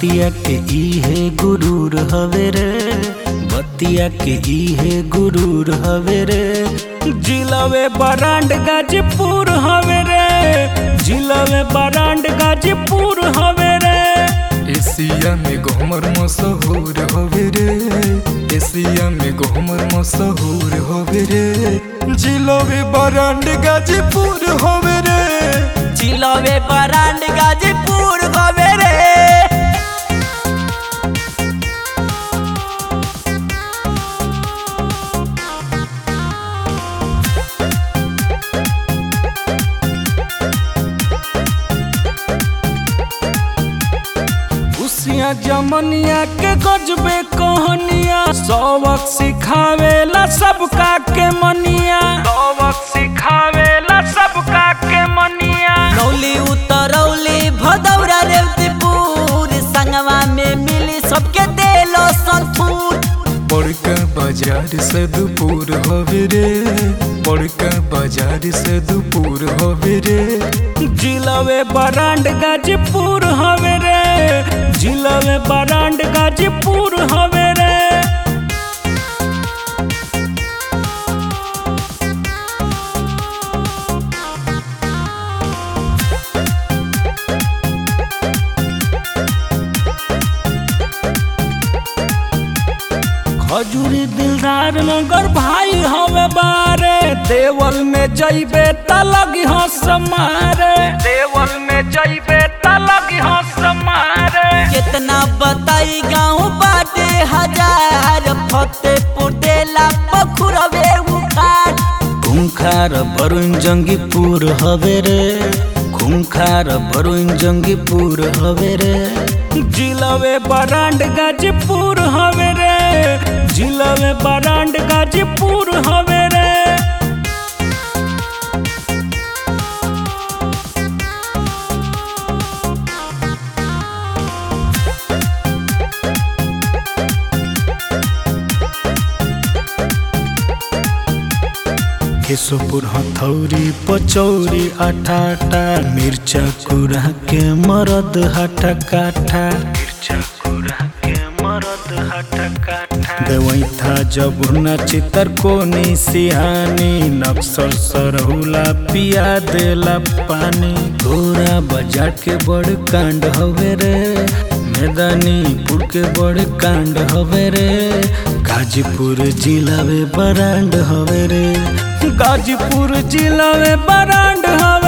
बतिया के इहे गुरूर हवे रे बतिया के इहे गुरूर हवे रे जिलावे बरांड गाजीपुर हवे रे जिलावे बरांड गाजीपुर हवे रे एशिया में घूमर मशहूर होवे रे एशिया में घूमर मशहूर होवे रे जिलोवे बरांड गाजीपुर होवे रे जिलावे बरांड गाजीपुर हवे रे उसिया जमनिया के गजबे कहनिया सबक सिखावेला सबका के मनिया सबक सिखावेला सबका के मनिया रौली उतरौली भदौरा रेवतीपुर संगवा में मिली सबके देलो संतूर बड़का बाजार सदपुर होवे रे बड़का बाजार सदपुर होवे रे जिलावे बरांड गाजीपुर हवे रे जिलावे बरांड गाजीपुर हवे रे खजूरी दिलदार नगर भाई हवे बारे देवल में जइबे त लगी हंस मारे देवल में जइबे त लगी हंस मारे कितना बताई गाँव बाटे हजार फतेहपुर देला पखुरवे उखाड़ खूंखार बरुण जंगीपुर हवे रे खूंखार बरुण जंगीपुर हवे रे जिलावे बरांड गाजीपुर हवे रे जिलावे बरांड गाजीपुर हवे रे केशोपुर हथौरी पचौरी अठाटा मिर्चा कुरा के मरद हटा काठा मिर्चा कुरा के मरद हटा काठा देवैथा जबुना चितर कोनी सिहानी नक्सर सरहुला पिया देला पानी तोरा बाजार के बड़ कांड हवे रे मैदानीपुर के बड़ कांड हवे रे गाजीपुर जिला में बरांड हवे रे गाजीपुर जिला में बरांड हवे